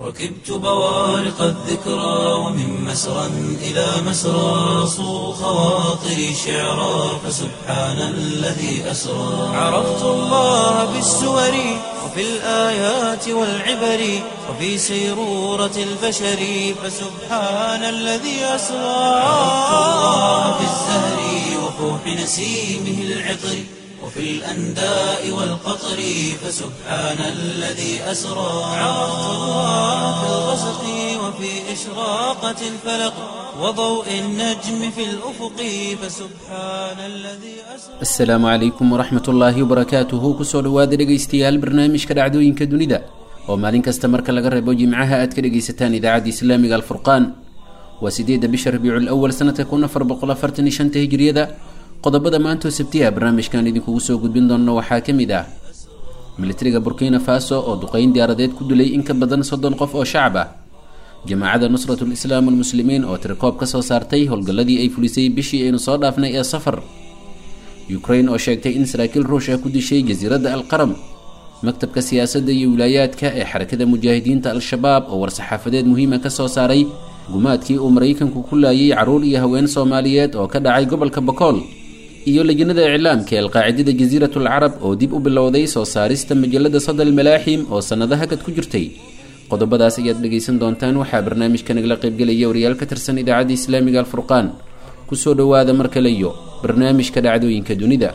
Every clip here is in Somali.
ركبت بوارق الذكرى ومن مسرى إلى مسرى صو خواطري شعرا فسبحان الذي أسرى عرفت الله بالسور وفي الآيات والعبر وفي سيرورة البشر فسبحان الذي أسرى عرفت الله بالزهر وفوح نسيمه العطر وفي الأنداء والقطر فسبحان الذي أسرى عرفت الله في الغسق وفي إشراقة الفلق وضوء النجم في الأفق فسبحان الذي أسرى asalaamu calaykum waraxmat ullaahi wabarakaatuhu kusoo dhowaada dhegaystayaal barnaamijka dhacdooyinka dunida oo maalin kasta marka laga reebo jimcaha aad ka dhegaysataan idaacadda islaamiga alfurqaan waa sideedda bisha rabiicul awal sanadka kun afar boqol afartan iyo shanta hijriyada qodobada maantoo sabtiha barnaamijkan idinkugu soo gudbin doonno waxaa ka mid ah militariga burkina faso oo duqeyn diyaaradeed ku dilay in ka badan soddon qof oo shacab ah jamaacadda nusratul islaam walmuslimiin oo tirikoob ka soo saartay howlgalladii ay fulisay bishii aynu soo dhaafnay ee safar ukrain oo sheegtay in saraakiil ruush ah ku dishay jasiiradda alqaram maktabka siyaasadda iyo wilaayaadka ee xarakada mujaahidiinta al-shabaab oo war-saxaafadeed muhiima ka soo saaray gumaadkii uu maraykanku ku laayay carruur iyo haween soomaaliyeed oo ka dhacay gobolka bokool iyo lejinada iclaamka ee alqaacidada jasiiratul carab oo dib u bilowday soo saarista majalada sadal malaaxim oo sannado hakad ku jirtay qodobadaas ayaad dhegaysan doontaan waxaa barnaamijka nagala qaybgelaya wariyaal ka tirsan idaacadda islaamiga alfurqaan kusoo dhowaada mar kale iyo barnaamijka dhacdooyinka dunida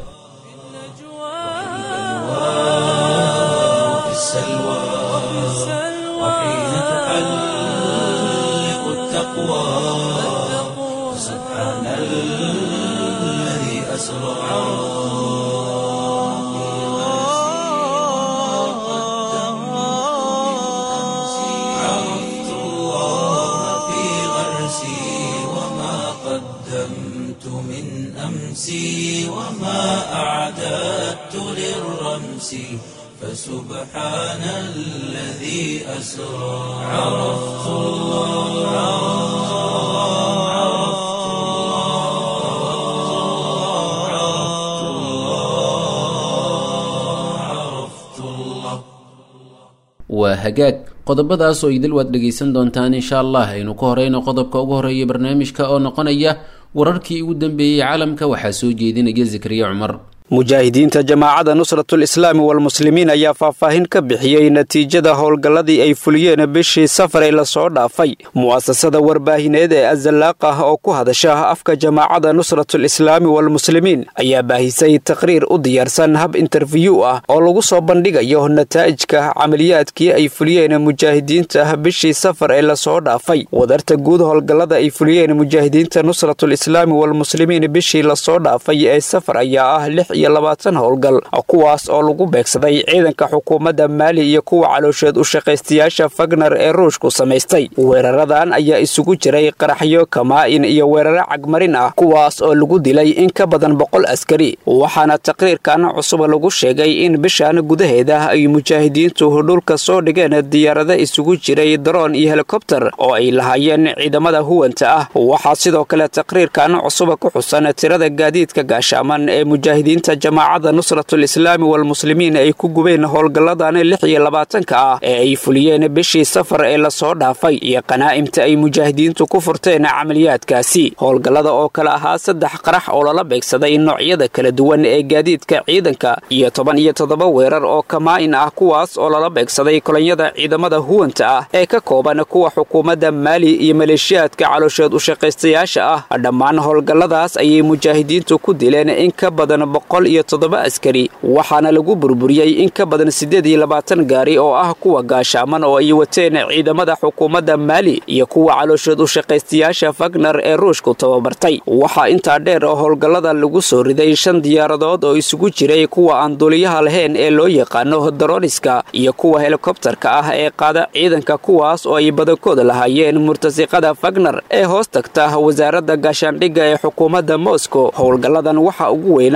وفي السلوى وحين تحلق التقوى سبحان الذي أسرى عرفت الله في غرسي وما قدمت من أمسي وما أعددت للرمس فسبحان الذي أسرى عرفت الله عرفت الله عرفت الله عرفت الله waa hagaag qodobadaas oo idil waad dhegaysan doontaan insha allah aynu ku horeyno qodobka ugu horeeya barnaamijka oo noqonaya wararkii ugu dambeeyey caalamka waxaa soo jeedinaya zakariya cumar mujaahidiinta jamaacadda nusratul islaami walmuslimiin ayaa faahfaahin ka bixiyey natiijada howlgalladii ay fuliyeen bishii safar ee lasoo dhaafay mu'asasada warbaahineed ee azalaaq ah oo ku hadasha afka jamaacadda nusratul islaami walmuslimiin ayaa baahisay taqriir u diyaarsan hab interfiyu ah oo lagu soo bandhigayo nataa'ijka camaliyaadkii ay fuliyeen mujaahidiinta bishii safar ee lasoo dhaafay wadarta guud howlgallada ay fuliyeen mujaahidiinta nusratul islaami walmuslimiin bishii lasoo dhaafay ee safar ayaa ah lix iyo labaatan howlgal kuwaas oo lagu beegsaday ciidanka xukuumadda maali iyo kuwa caloosheed u shaqaystayaasha fagner ee ruushku samaystay weeraradan ayaa isugu jiray qaraxyo kamaa-in iyo weeraro cagmarin ah kuwaas oo lagu dilay in ka badan boqol askari waxaana taqriirkan cusub lagu sheegay in bishan gudaheeda ay mujaahidiintu dhulka soo dhigeen diyaarado isugu jiray daroon iyo helikobter oo ay lahaayeen ciidamada huwanta ah waxaa sidoo kale taqriirkan cusub ku xusan tirada gaadiidka gaashaaman ee mujaahidiinta jamaacadda nusratul islaami walmuslimiin ay ku gubeen howlgalladan lix iyo labaatanka ah ee ay fuliyeen bishii safar ee lasoo dhaafay iyo qanaa'imta ay mujaahidiintu ku furteen camaliyaadkaasi howlgallada oo kale ahaa saddex qarax oo lala beegsaday noocyada kala duwan ee gaadiidka ciidanka iyo toban iyo toddoba weerar oo kamaa-in ah kuwaas oo lala beegsaday kolonyada ciidamada huwanta ah ee ka kooban kuwa xukuumadda maali iyo maleeshiyaadka caloosheed u shaqaystayaasha ah dhammaan howlgalladaas ayay mujaahidiintu ku dileen in ka badan boqol iyo toddoba askari waxaana lagu burburiyey in ka badan siddeed iyo labaatan gaari oo ah kuwa gaashaaman oo ay wateen ciidamada xukuumadda maali iyo kuwa caloosheed u shaqaystayaasha fagner ee ruushku tababartay waxaa intaa dheer oo howlgallada lagu soo riday shan diyaaradood oo isugu jiray kuwa aan duuliyaha lahayn ee loo yaqaano daroniska iyo kuwa helikobtarka ah ee qaada ciidanka kuwaas oo ay badankooda lahaayeen murtasiqada fagner ee hoos tagta wasaaradda gaashaandhigga ee xukuumadda moscow howlgalladan waxaa ugu weynaa weerar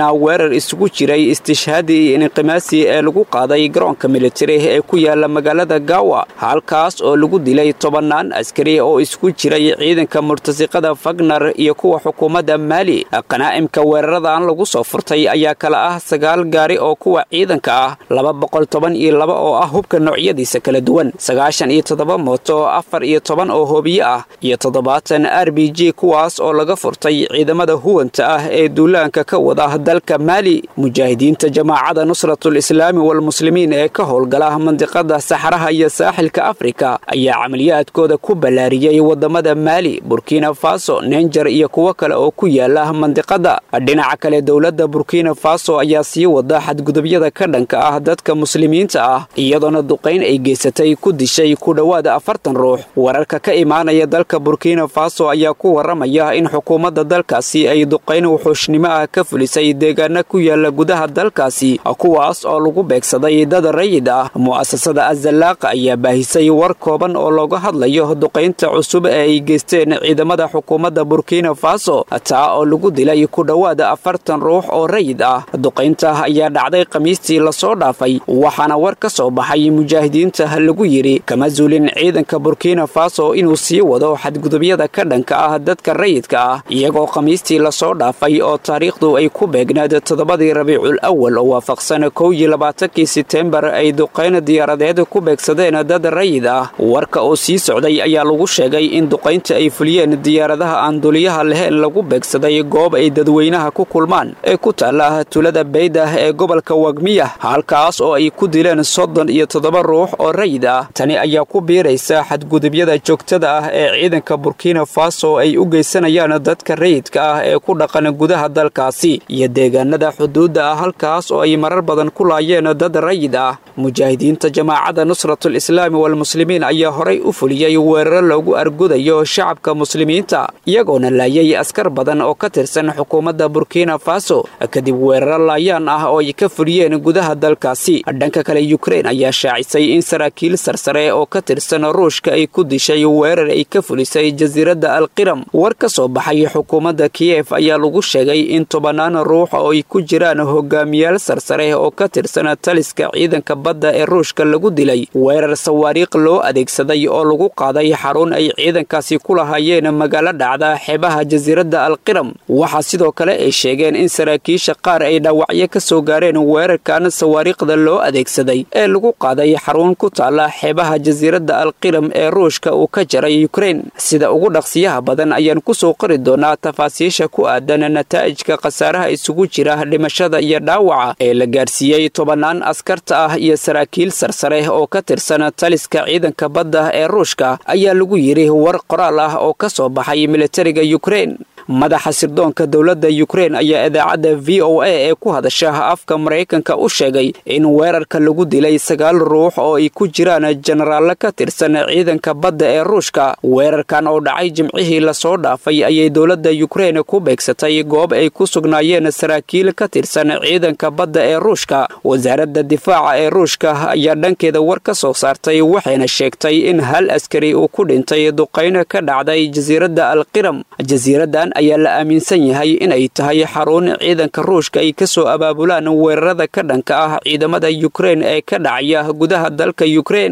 weerar isugu jiray istishhaadi iyo inqimaasi ee lagu qaaday garoonka militari ee ku yaala magaalada gaawa halkaas oo lagu dilay tobannaan askari oo isku jiray ciidanka murtasiqada fagnar iyo kuwa xukuumadda maali qanaa'imka weeraradan lagu soo furtay ayaa kala ah sagaal gaari oo kuwa ciidanka ah laba boqol toban iyo laba oo ah hubka noocyadiisa kala duwan sagaashan iyo toddoba mooto afar iyo toban oo hoobiye ah iyo toddobaatan r b g kuwaas oo laga furtay ciidamada huwanta ah ee duulaanka ka wada dalka maali mujaahidiinta jamaacada nusratul islaami walmuslimiin ee ka howlgala mandiqada saxaraha iyo saaxilka afrika ayaa camaliyaadkooda ku ballaariyey wadamada maali burkina faso nenjar iyo kuwo kale oo ku yaala mandiqada dhinaca kale dowladda burkina faso ayaa sii wada xadgudubyada ka dhanka ah dadka muslimiinta ah iyadoona duqayn ay geysatay ku dishay ku dhowaada afartan ruux wararka ka imaanaya dalka burkina faso ayaa ku waramaya in xukuumadda dalkaasi ay duqayn wuxuushnimo ah ka fulisay deegaana ku yaala gudaha dalkaasi kuwaas oo lagu beegsaday dad rayid ah mu'asasada azallaaqa ayaa baahisay war kooban oo looga hadlayo duqaynta cusub ee ay geysteen ciidamada xukuumadda burkina faso taa oo lagu dilay ku dhowaada afartan ruux oo rayid ah duqaynta ayaa dhacday khamiistii lasoo dhaafay waxaana war ka soo baxay mujaahidiinta lagu yidhi kama zuulin ciidanka burkina faso inuu sii wado xadgudubyada ka dhanka ah dadka rayidka ah iyagoo khamiistii lasoo dhaafay oo taariikhdu ay ku beegnaed toddobadii rabiicul awal oo waafaqsan kow iyo labaatankii setembar ay duqayn diyaaradeed ku beegsadeen dad rayid ah warka oo sii socday ayaa lagu sheegay in duqaynta ay fuliyeen diyaaradaha aan duliyaha lahayn lagu beegsaday goob ay dadweynaha ku kulmaan ee ku taala tulada beydah ee gobolka wagmiya halkaas oo ay ku dileen soddon iyo toddoba ruux oo rayid ah tani ayaa ku biiraysa xadgudubyada joogtada ah ee ciidanka burkina faso ay u geysanayaan dadka rayidka ah ee ku dhaqan gudaha dalkaasi iyo deegaanada xuduudda ah halkaas oo ay marar badan ku laayeen dad rayid ah mujaahidiinta jamaacada nusratul islaami walmuslimiin ayaa horay u fuliyey weeraro loogu argudayo shacabka muslimiinta iyagoona laayay askar badan oo ka tirsan xukuumadda burkina faso kadib weeraro laayaan ah oo ay ka fuliyeen gudaha dalkaasi dhanka kale yukrein ayaa shaacisay in saraakiil sarsare oo ka tirsan ruushka ay ku dishay weerar ay ka fulisay jasiiradda alqiram war ka soo baxay xukuumadda kiyef ayaa lagu sheegay in tobannaan ruux oo ay ku jiraan hogaamiyaal sarsare oo ka tirsan taliska ciidanka badda ee ruushka lagu dilay weerar sawaariikh loo adeegsaday oo lagu qaaday xarun ay ciidankaasi ku lahaayeen magaalo dhacda xeebaha jasiiradda alqiram waxaa sidoo kale ay sheegeen in saraakiisha qaar ay dhaawacyo ka soo gaareen weerarkan sawaariikhda loo adeegsaday ee lagu qaaday xarun ku taala xeebaha jasiiradda alqiram ee ruushka uu ka jaray yukrein sida ugu dhaqsiyaha badan ayaan ku soo qori doonaa tafaasiisha ku aadan nataa'ijka khasaaraha isugu jira dhimashada iyo dhaawaca ee la gaarsiiyey tobannaan askarta ah iyo saraakiil sarsare oo ka tirsan taliska ciidanka badda ee ruushka ayaa lagu yidhi war qoraal ah oo ka soo baxay militariga yukrein madaxa sirdoonka dowladda yukrein ayaa idaacadda v o a ee ku hadasha afka maraykanka u sheegay in weerarka lagu dilay sagaal ruux oo ay ku jiraan jenaraalle ka tirsan ciidanka badda ee ruushka weerarkan oo dhacay jimcihii lasoo dhaafay ayay dowladda yukrein ku beegsatay goob ay ku sugnaayeen saraakiil ka tirsan ciidanka badda ee ruushka wasaaradda difaaca ee ruushka ayaa dhankeeda war ka soo saartay waxayna sheegtay in hal askari uu ku dhintay duqayn ka dhacday jasiiradda alqiram jasiiradan ayaa la aaminsan yahay inay tahay xarun ciidanka ruushka ay ka soo abaabulaan weerarada ka dhanka ah ciidamada yukrein ee ka dhacaya gudaha dalka yukrein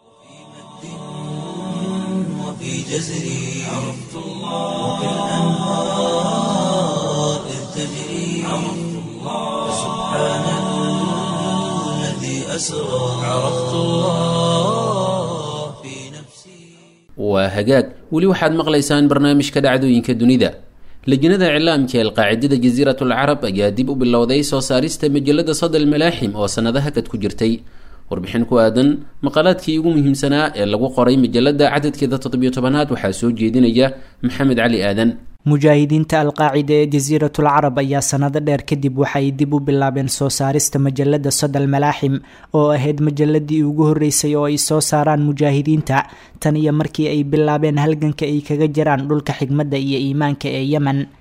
وفي جزري عرفت الله وبالأنهار إذ تجري عرفت الله سبحان الذي أسرى عرفت الله في نفسي waa hagaag weli waxaad maqlaysaan barnaamijka dhacdooyinka dunida lajnada iclaamka ee alqaacidada jasiiratul carab ayaa dib u bilowday soo saarista majalada sadal malaaxim oo sannado hakad ku jirtay warbixin ku aadan maqaalaadkii ugu muhiimsanaa ee lagu qoray majalada cadadkeeda toddobiyo tobanaad waxaa soo jeedinaya maxamed cali aadan mujaahidiinta alqaacida ee jasiiratul carab ayaa sanado dheer kadib waxay dib u bilaabeen soo saarista majalada sodal malaaxim oo ahayd majaladii ugu horeysay oo ay soo saaraan mujaahidiinta tan iyo markii ay bilaabeen halganka ay kaga jiraan dhulka xigmadda iyo iimaanka ee yemen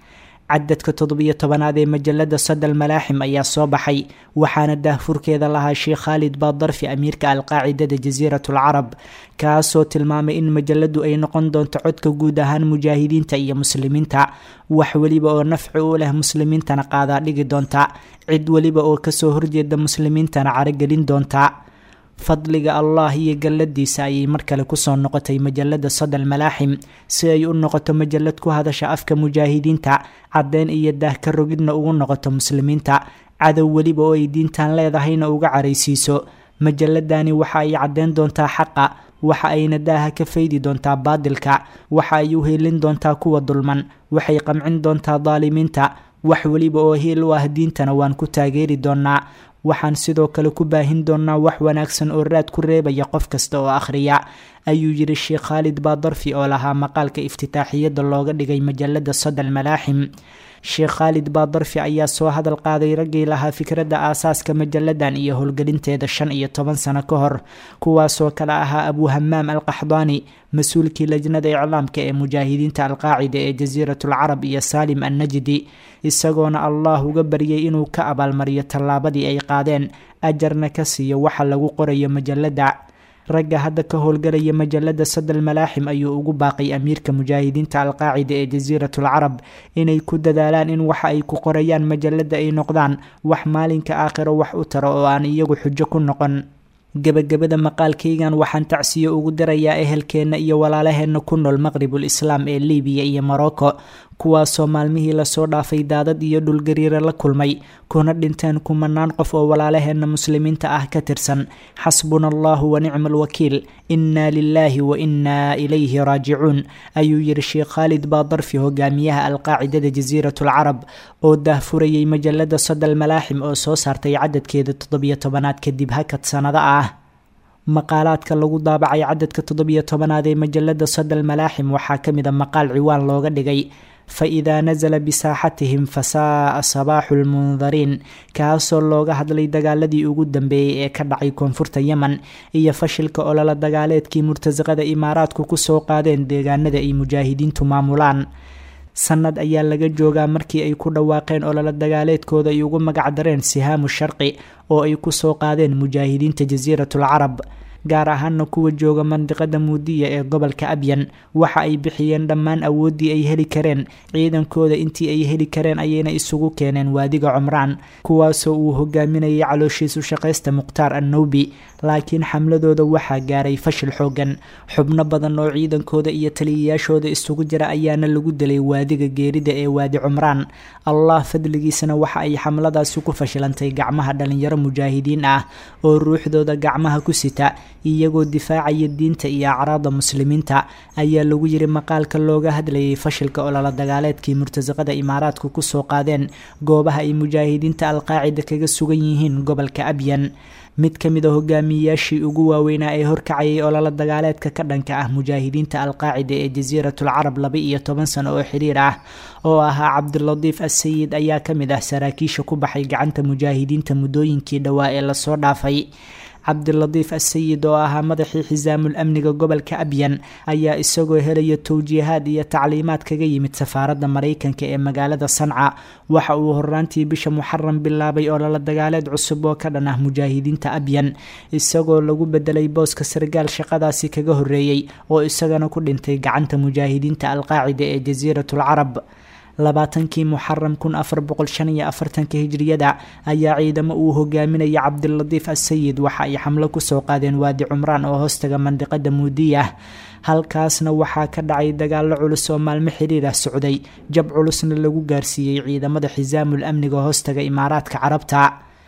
cadadka toddobiyo tobanaad ee majalada sadal malaaxim ayaa soo baxay waxaana daahfurkeeda lahaa sheekh khaalid baadarfi amiirka alqaacidada jasiirat alcarab kaasoo tilmaamay in majaladu ay noqon doonto codka guud ahaan mujaahidiinta iyo muslimiinta wax weliba oo nafci u leh muslimiintana qaadaa dhigi doonta cid weliba oo kasoo horjeeda muslimiintana caragelin doonta fadliga allah iyo galladiisa ayay mar kale kusoo noqotay majalada sadal malaaxim si ay u noqoto majalad ku hadasha afka mujaahidiinta caddeyn iyo daahka rogidna ugu noqoto muslimiinta cadow weliba oo ay diintan leedahayna uga caraysiiso majaladani waxa ay caddeyn doontaa xaqa waxa ayna daaha ka faydi doontaa baadilka waxa ay u helin doontaa kuwa dulman waxay qamcin doontaa daalimiinta wax weliba oo hiil u ah diintana waan ku taageeri doonaa waxaan sidoo kale ku baahin doonaa wax wanaagsan oo raad ku reebaya qof kasta oo akhriya ayuu yidhi sheekh khaalid baadarfi oo lahaa maqaalka iftitaaxiyadda looga dhigay majalada sadal malaaxim sheekh khaalid baadarfi ayaa soo hadal qaaday raggii lahaa fikradda aasaaska majaladan iyo howlgelinteeda shan iyo toban sano ka hor kuwaasoo kale ahaa abu hamaam al qaxdaani mas-uulkii lajnada iclaamka ee mujaahidiinta alqaacida ee jasiiratul carab iyo saalim annajdi isagoona allah uga baryay inuu ka abaalmariyo tallaabadii ay qaadeen ajarna ka siiyo waxa lagu qorayo majalada ragga hadda ka howlgalaya majalada sadal malaaxim ayuu ugu baaqay amiirka mujaahidiinta alqaacida ee jasiiratul carab inay ku dadaalaan in waxa ay ku qorayaan majalada ay noqdaan wax maalinka aakhiro wax u taro oo aan iyagu xujo ku noqon gebagabada maqaalkaygan waxaan tacsiyo ugu dirayaa ehelkeenna iyo walaalaheenna ku nool maqribul islaam ee libiya iyo morocco kuwaasoo maalmihii lasoo dhaafay daadad iyo dhulgariire la kulmay kuna dhinteen kumanaan qof oo walaalaheenna muslimiinta ah ka tirsan xasbuna allahu wa nicma alwakiil innaa lilaahi wa innaa ilayhi raajicuun ayuu yidhi sheekh khaalid baadarfi hogaamiyaha alqaacidada jasiiratul carab oo daahfurayay majalada sadal malaaxim oo soo saartay cadadkeeda toddobiyo tobanaad kadib hakad sanado ah maqaalaadka lagu daabacay cadadka toddobiyo tobanaad ee majalada sadal malaaxim waxaa ka mid a maqaal ciwaan looga dhigay fa-idaa nasala bisaaxatihim fasaaa sabaaxu lmundariin kaasoo looga hadlay dagaaladii ugu dambeeyey ee ka dhacay koonfurta yemen iyo fashilka ololo dagaaleedkii murtasaqada imaaraadku kusoo qaadeen deegaanada ay mujaahidiintu maamulaan sanad ayaa laga joogaa markii ay ku dhawaaqeen ololo dagaaleedkooda ay ugu magac dareen sihaamu sharqi oo ay kusoo qaadeen mujaahidiinta jasiiratul carab gaar ahaana kuwa jooga mandiqada muudiya ee gobolka abyan waxa ay bixiyeen dhammaan awooddii ay heli kareen ciidankooda intii ay heli kareen ayayna isugu keeneen waadiga cumraan kuwaasoo uu hogaaminayay calooshiisu shaqaysta mukhtaar annowbi laakiin xamladooda waxaa gaaray fashil xoogan xubno badan oo ciidankooda iyo taliyayaashooda isugu jira ayaana lagu dilay waadiga geerida ee waadi cumraan allah fadligiisana waxa ay xamladaasi ku fashilantay gacmaha dhalinyaro mujaahidiin ah oo ruuxdooda gacmaha ku sita iyagoo difaacaya diinta iyo acraada muslimiinta ayaa lagu yiri maqaalka looga hadlayay fashilka ololo dagaaleedkii murtasaqada imaaraadku kusoo qaadeen goobaha ay mujaahidiinta alqaacida kaga sugan yihiin gobolka abyan mid ka mid a hogaamiyeyaashii ugu waaweynaa ee horkacayay ololo dagaaleedka ka dhanka ah mujaahidiinta alqaacida ee jasiiratul carab laba iyo toban sano oo xiriir ah oo ahaa cabdilatiif assayid ayaa ka mid ah saraakiisha ku baxay gacanta mujaahidiinta muddooyinkii dhowaa ee lasoo dhaafay cabdilatiif assayid oo ahaa madaxii xisaamul amniga gobolka abyan ayaa isagoo helaya towjiihaad iyo tacliimaad kaga yimid safaaradda maraykanka ee magaalada sanca waxa uu horaantii bisha muxaram bilaabay ololo dagaaleed cusub oo ka dhan ah mujaahidiinta abyan isagoo lagu bedelay booska sargaal shaqadaasi kaga horeeyey oo isagana ku dhintay gacanta mujaahidiinta alqaacida ee jasiiratul carab labaatankii muxaram kun afar boqol shan iyo afartanka hijriyada ayaa ciidamo uu hogaaminaya cabdilatiif assayid waxa ay xamlo kusoo qaadeen waadi cumraan oo hoostaga mandiqada muudiyah halkaasna waxaa ka dhacay dagaalo culus oo maalmo xiriir ah socday jab culusna lagu gaarsiiyey ciidamada xisaamul amniga hoostaga imaaraadka carabta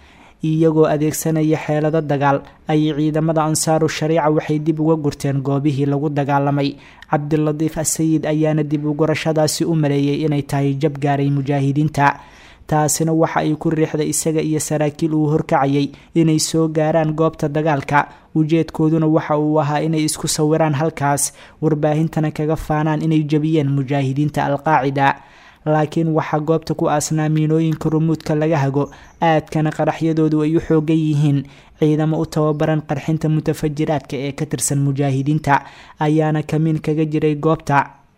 iyagoo adeegsanaya xeelado dagaal ayay ciidamada ansaaru shariica waxay dib uga gurteen goobihii lagu dagaalamay cabdilatiif assayid ayaana dib ugurashadaasi u maleeyay inay tahay jab gaaray mujaahidiinta taasina waxa ay ku riixday isaga iyo saraakiil uu horkacayay inay soo gaaraan goobta dagaalka ujeedkooduna waxa uu ahaa inay isku sawiraan halkaas warbaahintana kaga faanaan inay jabiyeen mujaahidiinta alqaacida laakiin waxaa goobta ku aasnaa miinooyinka rumuudka laga hago aadkana qaraxyadoodu ay u xoogan yihiin ciidamo u tababaran qarxinta mutafajiraadka ee ka tirsan mujaahidiinta ayaana kamiin kaga jiray goobta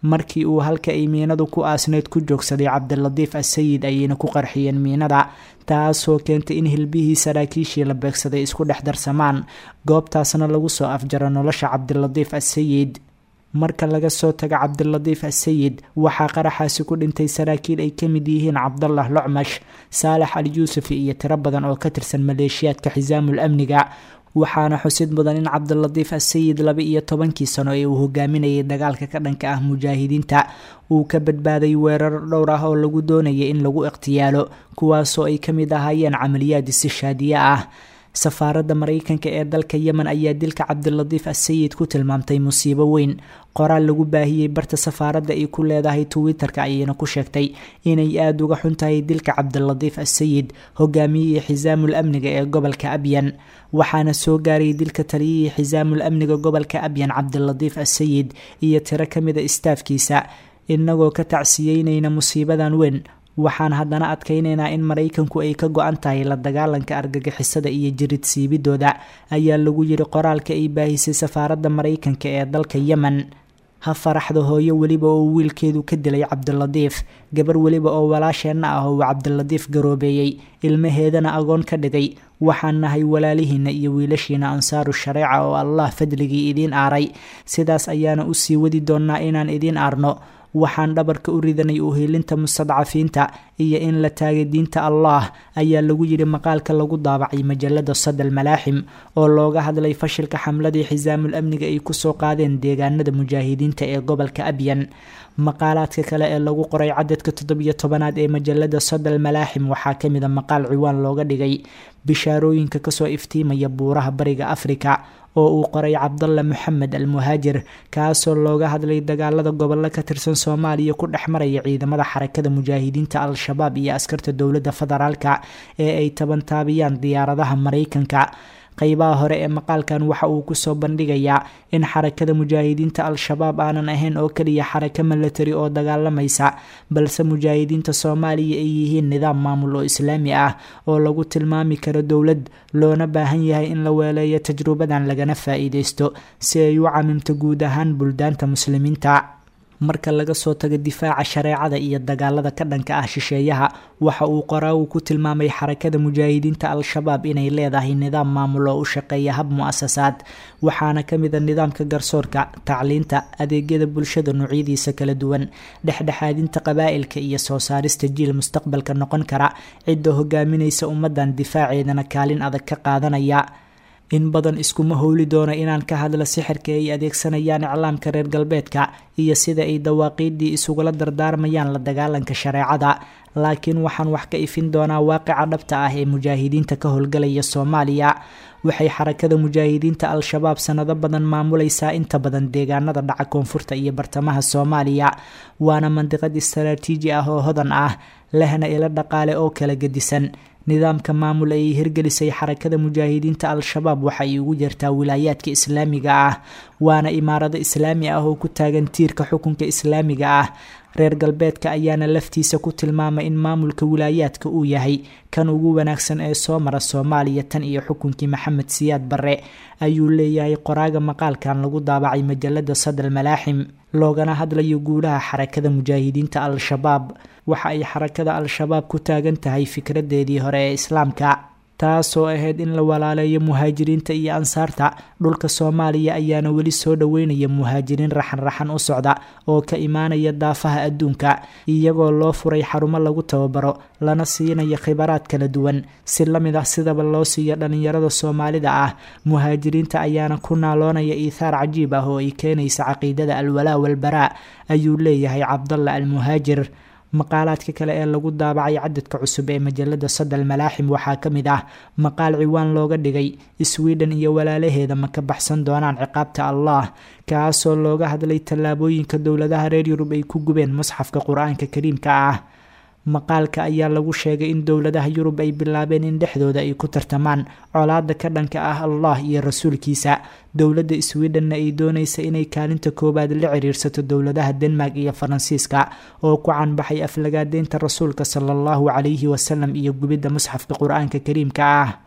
markii uu halka ay miinadu ku aasneyd ku joogsaday cabdilatiif assayid ayayna ku qarxiyeen miinada taasoo keentay in hilbihii saraakiishii la beegsaday isku dhex darsamaan goobtaasna lagu soo afjaro nolosha cabdilatiif assayid marka laga soo tago cabdilatiif assayid waxaa qaraxaasi ku dhintay saraakiil ay ka mid yihiin cabdallah locmash saalax al yuusufi iyo tiro badan oo ka tirsan maleeshiyaadka xisaamul amniga waxaana xusid mudan in cabdilatiif assayid laba iyo tobankii sano ee uu hogaaminayay dagaalka ka dhanka ah mujaahidiinta uu ka badbaaday weeraro dhowr ah oo lagu doonayay in lagu ikhtiyaalo kuwaasoo ay ka mid ahaayeen camaliyaad istishaadiye ah safaaradda maraykanka ee dalka yemen ayaa dilka cabdilatiif assayid ku tilmaamtay musiibo weyn qoraal lagu baahiyey barta safaaradda ay ku leedahay twitter-ka ayayna ku sheegtay inay aada uga xun tahay dilka cabdilatiif assayid hogaamiyihii xisaamul amniga ee gobolka abyan waxaana soo gaaray dilka taliyihii xisaamul amniga gobolka abyan cabdilatiif assayid iyo tiro ka mida istaafkiisa inagoo ka tacsiyeynayna musiibadan weyn waxaan haddana adkaynaynaa in maraykanku ay ka go-an tahay la dagaalanka argagixisada iyo jirid siibidooda ayaa lagu yiri qoraalka ay baahisay safaaradda maraykanka ee dalka yemen ha faraxda hooyo weliba oo wiilkeedu ka dilay cabdilatiif gabar weliba oo walaasheenna ah oo uu cabdilatiif garoobeeyey ilmaheedana agoon ka dhigay waxaan nahay walaalihiina iyo wiilashiina ansaaru shareeca oo allah fadligii idiin aaray sidaas ayaana usii wadi doonnaa inaan idiin aarno waxaan dhabarka u ridanay uhiilinta mustadcafiinta iyo in la taagay diinta allah ayaa lagu yidhi maqaalka lagu daabacay majalada sadal malaaxim oo looga hadlay fashilka xamladii xisaamul amniga ay kusoo qaadeen deegaanada mujaahidiinta ee gobolka abyan maqaalaadka kale ee lagu qoray cadadka toddobiyo tobanaad ee majalada sadal malaaxim waxaa kamid a maqaal ciwaan looga dhigay bishaarooyinka kasoo iftiimaya buuraha bariga afrika oo uu qoray cabdalla moxamed al muhaajir kaasoo looga hadlay dagaalada gobollo ka tirsan soomaaliya ku dhex maraya ciidamada xarakada mujaahidiinta al-shabaab iyo askarta dowladda federaalka ee ay tabantaabiyaan diyaaradaha maraykanka qeybaha hore ee maqaalkan waxa uu kusoo bandhigayaa in xarakada mujaahidiinta al-shabaab aanan ahayn oo keliya xarako milatari oo dagaalamaysa balse mujaahidiinta soomaaliya ay yihiin nidaam maamul oo islaami ah oo lagu tilmaami karo dowlad loona baahan yahay in la weeleeyo tajrubadan lagana faa-iideysto si ay u camimto guud ahaan buldaanta muslimiinta marka laga soo tago difaaca shareecada iyo dagaalada ka dhanka ah shisheeyaha waxa uu qoraagu ku tilmaamay xarakada mujaahidiinta al-shabaab inay leedahay nidaam maamul oo u shaqeeya hab mu-asasaad waxaana kamid a nidaamka garsoorka tacliinta adeegyada bulshada noocyadiisa kala duwan dhexdhexaadinta qabaa'ilka iyo soo saarista jiil mustaqbalka noqon kara cidda hogaaminaysa ummadan difaaceedana kaalin adag ka qaadanaya in badan iskuma howli doono inaan ka hadlo sixirka ay adeegsanayaan iclaamka reer galbeedka iyo sida ay dawaaqiiddii isugula dardaarmayaan la dagaalanka shareecada laakiin waxaan wax ka ifin doonaa waaqica dhabta ah ee mujaahidiinta ka howlgalaya soomaaliya waxay xarakada mujaahidiinta al-shabaab sanado badan maamulaysaa inta badan deegaanada dhaca koonfurta iyo bartamaha soomaaliya waana mandiqad istaraatiiji ah oo hodan ah lehna ilo dhaqaale oo kala gedisan nidaamka maamul ay hirgelisay xarakada mujaahidiinta al-shabaab waxa ay ugu jirtaa wilaayaadka islaamiga ah waana imaarado islaami ah oo ku taagan tiirka xukunka islaamiga ah reer galbeedka ayaana laftiisa ku tilmaamay in maamulka wilaayaadka uu yahay kan ugu wanaagsan ee soo mara soomaaliya tan iyo xukunkii maxamed siyaad barre ayuu leeyahay qoraaga maqaalkan lagu daabacay majalada sadal malaaxim loogana hadlayo guulaha xarakada mujaahidiinta al-shabaab waxa ay xarakada al-shabaab ku taagan tahay fikradeedii hore ee islaamka taasoo ahayd in la walaaleeyo muhaajiriinta iyo ansaarta dhulka soomaaliya ayaana weli soo dhoweynaya muhaajiriin raxan-raxan u socda oo ka imaanaya daafaha adduunka iyagoo loo furay xarumo lagu tababaro lana siinayo khibaraad kala duwan si lamid ah sidaba loo siiyo dhallinyarada soomaalida ah muhaajiriinta ayaana ku naaloonaya iithaar cajiib ah oo ay keenaysa caqiidada alwalaa walbaraa ayuu leeyahay cabdalla almuhaajir maqaalaadka kale ee lagu daabacay cadadka cusub ee majalada sadal malaaxim waxaa ka mid ah maqaal ciwaan looga dhigay sweden iyo walaalaheeda ma ka baxsan doonaan ciqaabta allah kaasoo looga hadlay tallaabooyinka dowladaha reer yurub ay ku gubeen musxafka qur-aanka kariimka ah maqaalka ayaa lagu sheegay in dowladaha yurub ay bilaabeen in dhexdooda ay ku tartamaan colaada ka dhanka ah allah iyo rasuulkiisa dowladda swedhenna ay doonaysa inay kaalinta koowaad la ciriirsato dowladaha denmark iyo faransiiska oo ku canbaxay aflagaadeynta rasuulka sala allahu calayhi wasalam iyo gubidda musxafka qur-aanka kariimka ah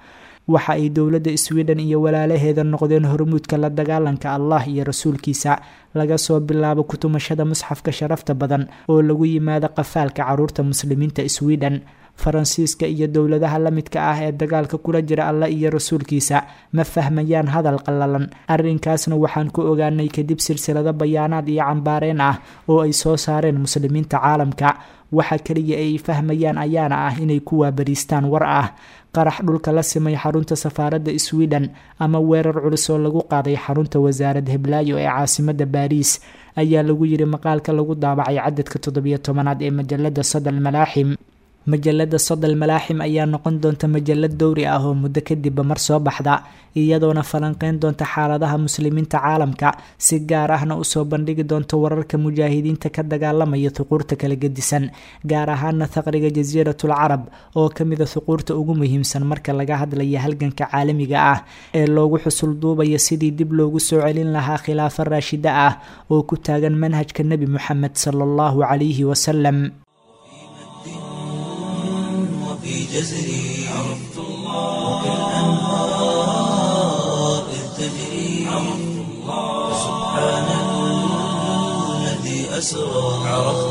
waxa ay dowladda sweden iyo walaalaheeda noqdeen hormuudka la dagaalanka allah iyo rasuulkiisa laga soo bilaabo kutumashada musxafka sharafta badan oo lagu yimaado qafaalka caruurta muslimiinta sweden faransiiska iyo dowladaha la midka ah ee dagaalka kula jira allah iyo rasuulkiisa ma fahmayaan hadal qallalan arrinkaasna waxaan ku ogaanay kadib silsilado bayaanaad iyo cambaareen ah oo ay soo saareen muslimiinta caalamka waxa keliya ay fahmayaan ayaana ah inay ku waabariistaan war ah qarax dhulka la simay xarunta safaaradda sweden ama weerar culus oo lagu qaaday xarunta wasaarad heblaayo ee caasimada baariis ayaa lagu yiri maqaalka lagu daabacay cadadka toddobiyo tobanaad ee majalada sadal malaaxim majalada sodal malaaxim ayaa noqon doonta majalad dowri ah oo muddo kadibba mar soo baxda iyadoona falanqeyn doonta xaaladaha muslimiinta caalamka si gaar ahna usoo bandhigi doonta wararka mujaahidiinta ka dagaalamaya thuquurta kala gedisan gaar ahaana thaqriga jasiiratul carab oo kamida thuquurta ugu muhiimsan marka laga hadlaya halganka caalamiga ah ee loogu xusul duubaya sidii dib loogu soo celin lahaa khilaafo raashida ah oo ku taagan manhajka nebi moxamed sala allahu calayhi wasalam في جزري عرفت الله كالأنهار إذ تجري عرفت الله سبحان الذي أسرى عرفت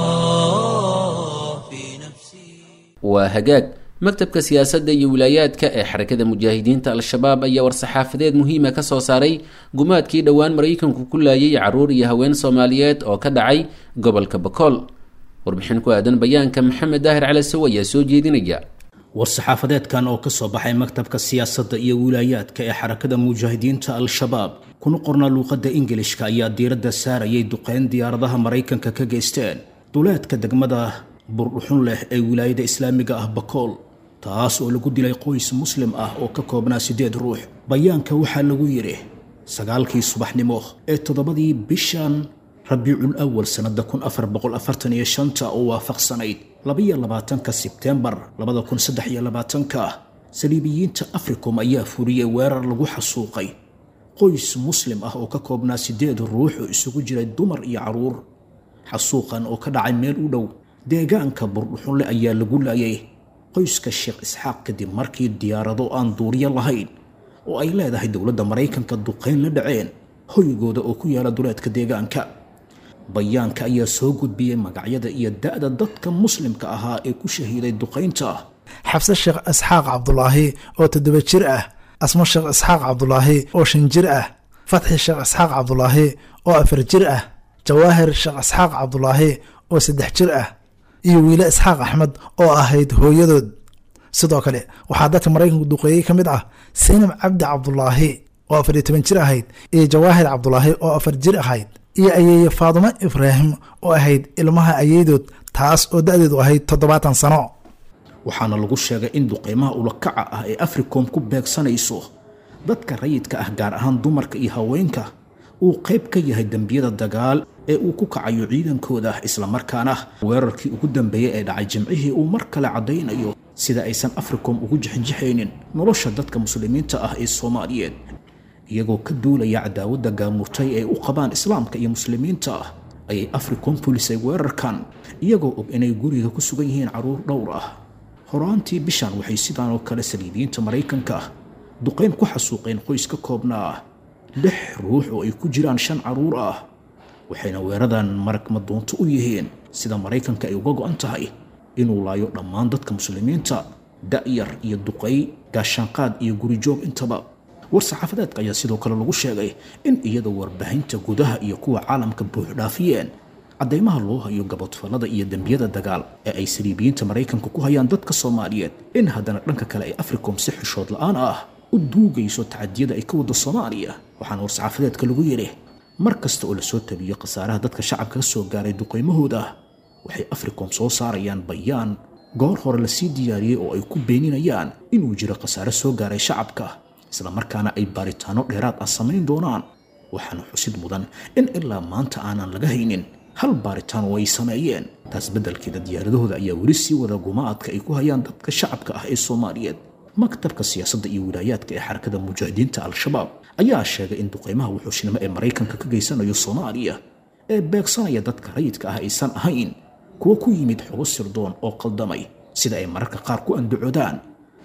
الله في نفسي waa hagaag maktabka siyaasadda iyo wilaayaadka ee xarakada mujaahidiinta al-shabaab ayaa war-saxaafadeed muhiima ka soo saaray gumaadkii dhowaan maraykanku ku laayay caruur iyo haween soomaaliyeed oo ka dhacay gobolka bakool warbixin ku aadan bayaanka maxamed daahir calasow ayaa soo jeedinaya war-saxaafadeedkan oo kasoo baxay maktabka siyaasadda iyo wilaayaadka ee xarakada mujaahidiinta al-shabaab kuna qornaa luuqadda ingilishka ayaa diiradda saarayay duqeyn diyaaradaha maraykanka ka geysteen duleedka degmada burdhuxun leh ee wilaayada islaamiga ah bakool taas oo lagu dilay qoys muslim ah oo ka koobnaa siddeed ruux bayaanka waxaa lagu yidhi sagaalkii subaxnimo ee toddobadii bishan rabiicul awal sannada kun afar boqol afartan iyo shanta oo waafaqsanayd labaiyo labaatanka sebtembar labada kun saddex iyo labaatanka saliibiyiinta africom ayaa furiyey weerar lagu xasuuqay qoys muslim ah oo ka koobnaa siddeed ruux oo isugu jiray dumar iyo caruur xasuuqan oo ka dhacay meel u dhow deegaanka burdhuxunle ayaa lagu laayay qoyska sheekh isxaaq kadib markii diyaarado aan duuriyo lahayn oo ay leedahay dowladda maraykanka duqayn la dhaceen hoygooda oo ku yaala duleedka deegaanka bayaanka ayaa soo gudbiyey magacyada iyo da-da dadka muslimka ahaa ee ku shahiiday duqaynta xabse sheekh isxaaq cabdulaahi oo toddoba jir ah asmo sheekh isxaaq cabdulaahi oo shan jir ah fatxi sheekh isxaaq cabdulaahi oo afar jir ah jawaahir sheekh isxaaq cabdulaahi oo saddex jir ah iyo wiile isxaaq axmed oo ahayd hooyadood sidoo kale waxaa dadka maraykanku duqeeyey ka mid ah saynab cabdi cabdulaahi oo afar iyo toban jir ahayd iyo jawaahir cabdulaahi oo afar jir ahayd iyo ayeeye faadumo ibraahim oo ahayd ilmaha ayeydood taas oo da-deedu ahayd toddobaatan sano waxaana lagu sheegay in duqeymaha ulakaca ah ee africom ku beegsanayso dadka rayidka ah gaar ahaan dumarka iyo haweenka uu qayb ka yahay dembiyada dagaal ee uu ku kacayo ciidankooda islamarkaana weerarkii ugu dambeeyey ee dhacay jimcihii uu mar kale caddaynayo sida aysan africom ugu jixinjixaynin nolosha dadka muslimiinta ah ee soomaaliyeed iyagoo ka duulaya cadaawadda gaamurtay ee u qabaan islaamka iyo muslimiinta ah ayay africom fulisay weerarkan iyagoo og inay guriga ku sugan yihiin carruur dhowr ah horaantii bishan waxay sidaan oo kale saliibiyiinta maraykanka ah duqayn ku xasuuqeen qoys ka koobnaa lix ruux oo ay ku jiraan shan carruur ah waxayna weeradan marag madoonto u yihiin sida maraykanka ay uga go-an tahay inuu laayo dhammaan dadka muslimiinta da-yar iyo duqay gaashaanqaad iyo gurijoog intaba war-saxaafadeedka ayaa sidoo kale lagu sheegay in iyadoo warbaahinta gudaha iyo kuwa caalamka buuxdhaafiyeen caddaymaha loo hayo gabadfallada iyo dembiyada dagaal ee ay saliibiyiinta maraykanka ku hayaan dadka soomaaliyeed in haddana dhanka kale ay africom si xishood la-aan ah u duugayso tacadiyada ay ka waddo soomaaliya waxaana war-saxaafadeedka lagu yidhi mar kasta oo lasoo tabiyo khasaaraha dadka shacabka ka soo gaaray duqaymahooda waxay africom soo saarayaan bayaan goor hore lasii diyaariyey oo ay ku beeninayaan inuu jiro khasaare soo gaaray shacabka islamarkaana ay baaritaano dheeraad ah samayn doonaan waxaana xusid mudan in ilaa maanta aanan laga haynin hal baaritaan oo ay sameeyeen taas beddelkeeda diyaaradahooda ayaa weli sii wada gumaadka ay ku hayaan dadka shacabka ah ee soomaaliyeed maktabka siyaasadda iyo wilaayaadka ee xarakada mujaahidiinta al-shabaab ayaa sheegay in duqeymaha wuxuushnimo ee maraykanka ka geysanayo soomaaliya ee beegsanaya dadka rayidka ah aysan ahayn kuwa ku yimid xogo sirdoon oo qaldamay sida ay mararka qaar ku andacoodaan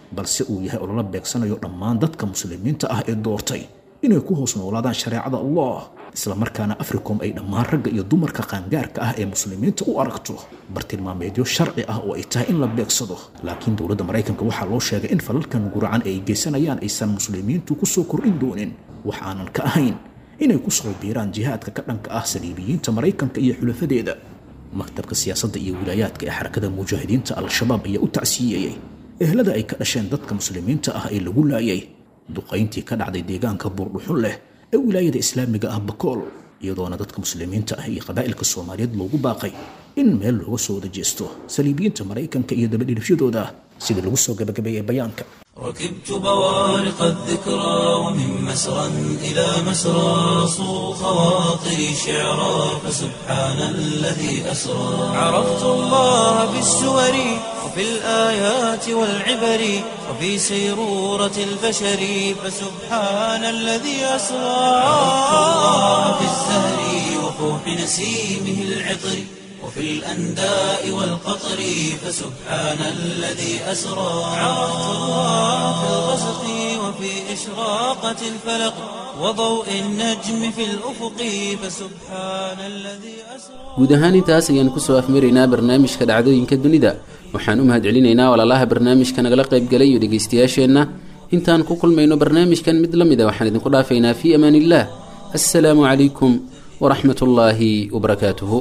balse uu yahay olala beegsanayo dhammaan dadka muslimiinta ah ee doortay inay ku hoos noolaadaan shareecada allah islamarkaana africom ay dhammaan ragga iyo dumarka qaangaarka ah ee muslimiinta u aragto bartilmaameedyo sharci ah oo ay tahay in la beegsado laakiin dowladda maraykanka waxaa loo sheegay in falalkan guracan ee ay geysanayaan aysan muslimiintu ku soo kordhin doonin wax aanan ka ahayn inay ku soo biiraan jihaadka ka dhanka ah saliibiyiinta maraykanka iyo xulafadeeda maktabka siyaasadda iyo wilaayaadka ee xarakada mujaahidiinta al-shabaab ayaa u tacsiyeeyey ehlada ay ka dhasheen dadka muslimiinta ah ee lagu laayay duqayntii ka dhacday deegaanka buurdhuxun leh ee wilaayada islaamiga ah bakool iyadoona dadka muslimiinta ah iyo qabaa'ilka soomaaliyeed loogu baaqay in meel looga soo wada jeesto saliibiyiinta maraykanka iyo dabadhilifyadooda sida lagu soo gabagabeeyey bayaanka ركبت بوارق الذكرى ومن مسرى إلى مسرى صو خواطري شعرا فسبحان الذي أسرى عرفت الله بالسور وفي الآيات والعبر وفي سيرورة البشر فسبحان الذي أسرى عرفت الله بالزهر وفوح نسيمه العطر وفي الأنداء والقطر فسبحان الذي أسرى عرفت الله في الغسق وفي إشراقة الفلق وضوء النجم في الأفق فسبحان الذي أسرى guud ahaan intaas ayaan kusoo afmaraynaa barnaamijka dhacdooyinka dunida waxaan u mahadcelinaynaa walaalaha barnaamijka nagala qaybgalay iyo dhegaystayaasheenna intaan ku kulmayno barnaamijkan mid la mida waxaan idinku dhaafaynaa fii amaan illah assalaamu calaykum waraxmat ullaahi wabarakaatuhu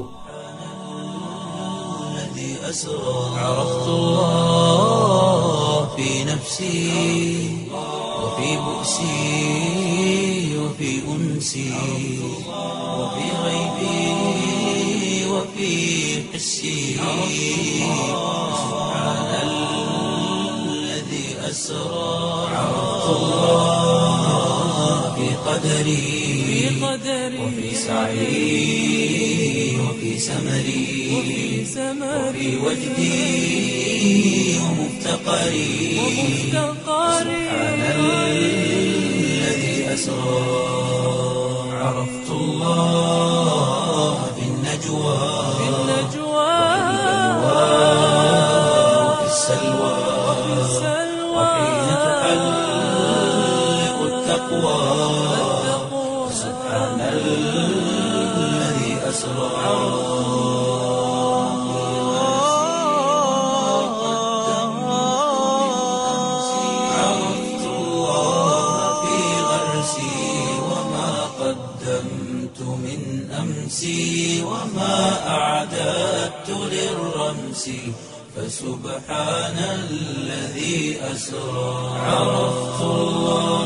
الذي أسرى عرفت الله في نفسي وفي بؤسي وفي أنسي وفي غيبي وفي حسي سبحان الذي أسرى عرفت الله في قدري وفي سعي وفي سمري وفي وجدي ومفتقري سبحان الذي أسرى عرفت الله في النجوى وفي السلوى وحين تحلق التقوى سبحان الذي أسرى عرفت الله في غرسي وما قدمت من أمسي وما أعددت للرمس فسبحان الذي أسرى عرفت الله